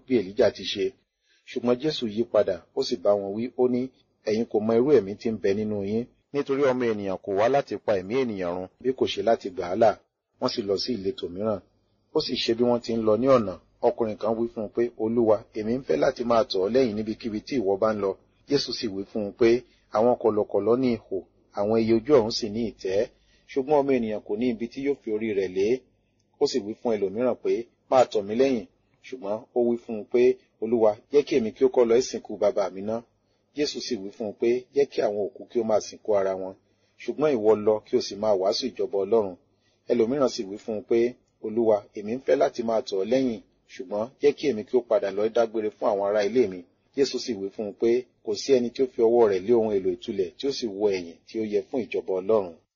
bí èlíjà ti ṣe ṣùgbọ́n jésù yí padà ó sì bá wọn wí ó ní ẹ̀yin kò mọ irú ẹ̀mí tí ń bẹ nínú yín nítorí ọmọ ènìyàn kò wá láti pa ẹ̀mí ènìyàn run bí kò ṣe láti gbà á là wọ́n sì lọ sí ìletò mìíràn ó sì ṣe bí wọ́n ti ń lọ ní ọ̀nà ọkùnrin kan wí fún un pé olúwa èmi ń fẹ́ láti máa tọ̀ ọ́ lẹ́yìn níbikíbi tí ìwọ bá ń lọ jésù sì wí fún un pé àwọn kọ̀lọ̀kọ̀lọ̀ ní ihò àwọn ẹyẹ ojú ọ̀run sì ní ìtẹ́ ṣùgbọ́n ọmọ ènìyàn kò ní ibi tí yóò fi orí rẹ̀ lé ó sì wí fún ẹlòmíràn pé máa tọ̀ mí lẹ́yìn ṣùgbọ́n ó wí fún un pé olúwa jẹ́ kí èmi kí ó kọ́ lọ ìsìnkú bàbá mi ná jésù sì wí fún un pé jẹ́ kí àwọn òkú kí ó máa sìnkú ara wọn ṣùgbọ́n ìwọ lọ kí o sì máa wàásù ìjọba ọlọ́run ẹlòmíràn sì wí fún un pé olúwa èmi ń fẹ́ láti máa tọ̀ ọ́ lẹ́yìn ṣùgbọ́n jẹ́ kí èmi kí ó padà lọ dágbére fún àwọn ará ilé mi jésù sì wí fún un pé kò sí ẹni tí ó fi ọwọ́ rẹ̀ lé ohun èlò ìtulẹ̀ tí ó sì wọ ẹ̀yìn tí ó yẹ fún ìjọba ọlọ́run